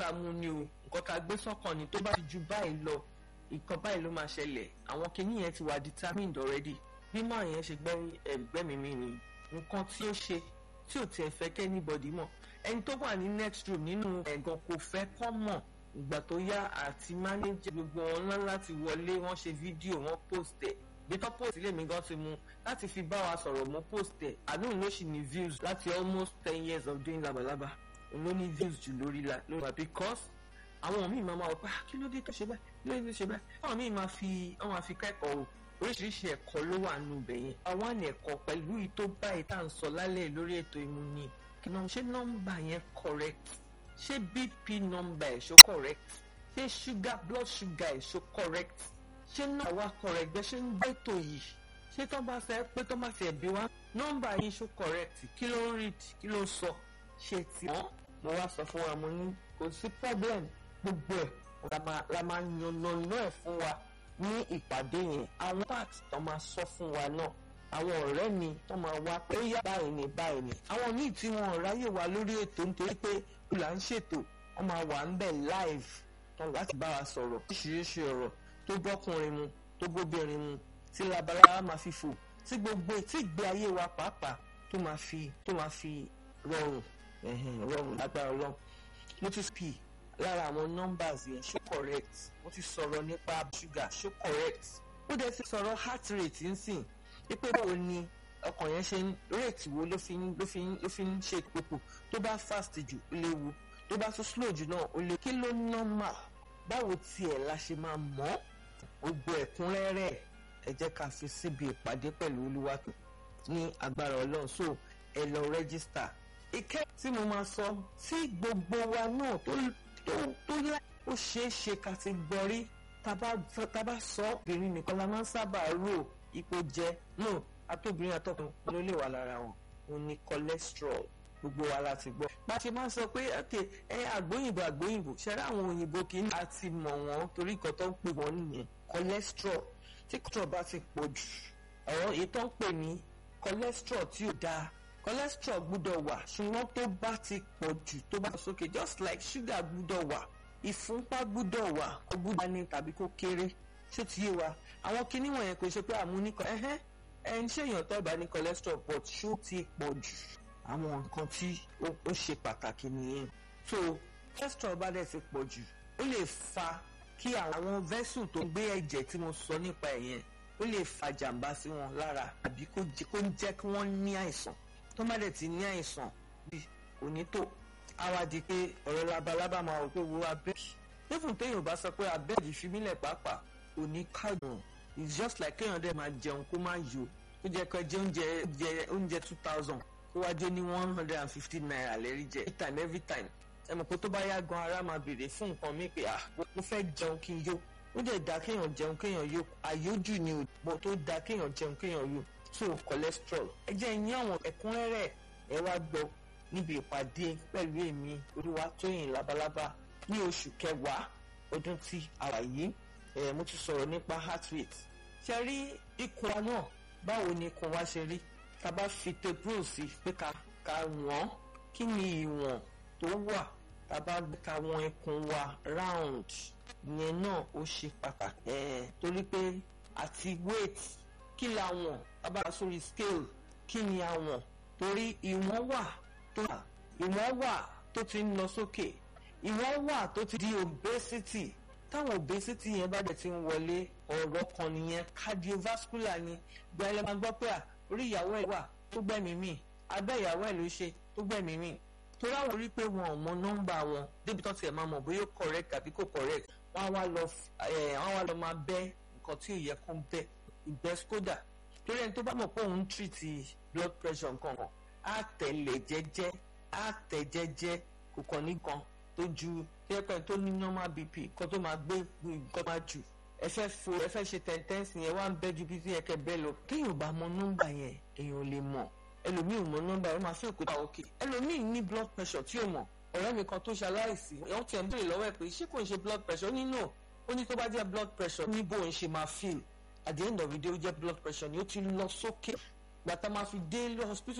la mú ni o nǹkan tá a gbé sọ́kàn ni tó bá ti ju báyìí lọ nǹkan báyìí ló máa ṣẹlẹ̀ àwọn kinní yẹn ti wà determined already bí máa yẹn ṣe gbẹ́mí mi ni nǹkan tí ó ṣe tí ò tiẹ̀ fẹ́ kẹ́ anybody mọ̀ ẹni tó wà ní next room nínú ẹ̀gàn kò fẹ́ kọ́ mọ̀ ìgbà tó yá àti manager gbogbo wọn ńlá láti wọlé wọ́n ṣe fídíò wọ́n post ẹ̀ gbẹ́tọ́ post ilé mi gan ti mu láti fi bá wa sọ̀rọ̀ mo post ẹ̀ àdúgbò ló sì ní views láti almost ten years of doing labalábá ló ní views jù lórí la lórí wa because àwọn míì máa máa wọ pé kí ló dé tó ṣe báyìí kí ló dé tó ṣe báyìí àwọn míì máa fi wọ́n máa fi kẹ́kọ̀ọ́ o oríṣiríṣi ẹ̀kọ́ ló wà nù bẹ̀ yẹn àwọn àna ẹ̀kọ́ pẹ̀lú ìtó báyìí tá à ń sọ lálẹ́ lórí ètò ìmúni kí náà ṣé nọ́mbà yẹn correct ṣé bp nọ́mbà ẹ̀ ṣó correct ṣé sugar blood sugar ẹ̀ ṣó correct ṣé náà wá correct bẹ́ẹ̀ ṣe ń gbé ètò yìí ṣé tó bá fẹ́ pé tó bá fẹ́ bí wá nọ́mbà yìí ṣó correct kí ló ń read kí ló ń sọ ṣe tí wọ́n mo wá sọ fún wa mo ní kò sí problem gbogbo ẹ̀ la máa yan lọ́nà ẹ̀ fún wa ní ìpàdé yẹn àwọn part tó máa sọ fún wa náà àwọn ọ̀rẹ́ mi tó máa wá pé yá báyìí ni báyìí ni àwọn míì tí wọn ráyè wá lórí ètò nítorí pé là ń ṣètò wọn máa wà ń bẹ̀ live tán láti bá wa sọ̀rọ̀ oríṣiríṣi ọ̀rọ̀ tó bọ́kùnrin mu tó bóbìnrin mu tí labalábá máa fi fò tí gbogbo tí ìgbé ayé wa pàápàá tó máa fi tó máa fi rọrùn rọrùn lágbára ọlọ́run mo ti pì lára àwọn numbers yẹn ṣó correct mo ti sọ̀rọ̀ nípa sugar ṣó correct ó dẹ̀ ti sọ̀rọ̀ heart rate nsìn wípé báwo ni ọkàn yẹn ṣe ń rate wo ló fi ń ló fi ń ló fi ń ṣe ìpòpò tó bá fast jù ó léwu tó bá tún slow jù náà ó lè kí ló normal báwo tiẹ̀ la ṣe máa mọ̀ gbogbo ẹ̀kúnrẹ́rẹ́ ẹ jẹ́ ká fi síbi ìpàdé pẹ̀lú olúwàtò ní agbára ọlọ́run so ẹ lọ rẹ́gísítà ìkẹ́ tí mo máa sọ tí gbogbo wa náà tó tó tó lá ó ṣeé ṣe ká ti gbọ́ rí tá bá sọ obìnrin nìkan la máa ń sábà rò ipò jẹ no atóbìnrin àtọkùnrin ló lè wà lára wọn òun ni cholesterol gbogbo wa la ti gbọ́. bá a ṣe máa ń sọ pé ok ẹ àgbóyìnbó àgbóyìnbó ṣẹlẹ àwọn òyìnbó kì í àti mọ̀ wọ́n torí nǹkan tó ń pè wọ́n nìyẹn cholesterol tí cholesterol bá ti pọ̀ jù ọ̀rọ̀ èyí tó ń pè ní cholesterol tí ò dáa cholesterol gbúdọ̀ wà ṣùgbọ́n tó bá ti pọ̀ jù tó bá sókè just like sugar gbúdọ̀ wà ìfúnpá gbúdọ̀ wà kó gbúdọ̀ ní tàbí kó kéré ṣé ti yé wa àwọn kinní wọ̀nyẹn kò ṣe pé àmúnikọ ẹ̀hẹ́n ẹ̀ ń ṣèyàn tó bá ní cholesterol but ṣó ti pọ̀ jù àwọn nǹkan tí ó ṣe pàtàkì nìyẹn so cholesterol bá dẹ̀ ti pọ̀ jù ó lè fa kí àwọn vessel tó ń gbé ẹ̀jẹ̀ tí mo sọ nípa ẹ̀ yẹn ó lè fa jàǹbá sí wọn lára àbí kó jẹ́ kí wọ́n ní àìsàn tó má dẹ̀ ti ní àìsàn bí òní tó àwa di pé ọ̀rọ̀ labalábá máa wò pé wo abẹ́ẹ̀dì nífun téèyàn bá sọ pé abẹ́ẹ̀dì fi mílẹ̀ pàápàá òní kájùn it's just like kéèyàn dẹ̀ máa jẹun kó má yó ó jẹ́ kó jẹ oúnjẹ oúnjẹ two thousand kó wá jẹ́ ní one hundred and fifty naira lẹ́rí jẹ every time every time ẹ mọ̀ pé tó bá yá gan ara máa béèrè fún nǹkan mi pé ah mo fẹ́ jẹun kí n yó ó dẹ̀ da kéèyàn jẹun kéèyàn yó àyójù ni ò tó da kéèyàn jẹun kéèyàn yó so cholesterol ẹ jẹ́ ìyín àwọn ẹ̀kúnrẹ́rẹ́ ẹ wá gbọ́ níbi ìpàdé pẹ̀lú èmi Olúwatóyìn Labalábá ní oṣù kẹwàá ọdún tí a wà yìí ẹ mo ti sọ̀rọ̀ nípa heart rate ṣe rí ikùn wa náà báwo ni ikùn wa ṣe rí tá a bá fi tape sí pé ká ká wọ́n kí ni ìwọ̀n tó wà tá a bá ka wọn ikùn wa round yẹn náà ó ṣe pàtàkì ẹ torí pé àti weight kí la wọ̀n tá a bá sórí scale kí ni a wọ̀n torí ìwọ̀n wà tó wà ìwọ̀n wà tó ti ń lọ sókè ìwọ̀n wà tó ti di obesity táwọn obesity yẹn bá dẹ̀ ti ń wọlé ọ̀rọ̀ kan nìyẹn cardiovascular ni gbẹ́lẹ́ máa gbọ́ pé à orí ìyàwó ẹ̀ wà tó gbẹ̀mí mì abẹ́ ìyàwó ẹ̀ ló ṣe tó gbẹ̀mí mì torí àwọn orí pé wọn ò mọ nọ́mbà wọn débi tán tiẹ̀ máa mọ̀ bóyá correct àbí kò correct wọ́n á wá lọ wọ́n á wá lọ máa bẹ́ nǹkan tí ò yẹ kó ń bẹ́ ìgbẹ́ skoda torí ẹni tó bá mọ̀ pé òun ń treat blood pressure nǹkan kan á tẹ̀lé jẹ́jẹ́ á tẹ̀ jẹ́jẹ́ kò kàn nìkan tó ju pẹ́pẹ́ tó ní normal bp nǹkan tó máa gbé nǹkan máa jù ẹ fẹ́ fo ẹ fẹ́ ṣe tẹ̀ntẹ́ǹsì yẹn wá ń bẹ́ ju bí tí yẹ kẹ́ bẹ́ẹ̀ lọ téèyàn bá mọ nọ́mbà yẹn èèyàn lè mọ̀ ẹlòmíì mọ nọ́mbà yẹn máa fi òkúta òkè ẹlòmíì ní blood pressure tí ò mọ̀ ọ̀rẹ́ mi kan tó ṣe aláìsí wọ́n tiẹ̀ ń béèrè lọ́wọ́ ẹ̀ pé ṣé kò ń ṣe blood pressure ó ní no ó ní tó bá jẹ́ blood pressure ní bó ń ṣe máa feel at the end of the day ó jẹ́ blood pressure ni ó ti lọ sókè gbàtà máa fi dé hospital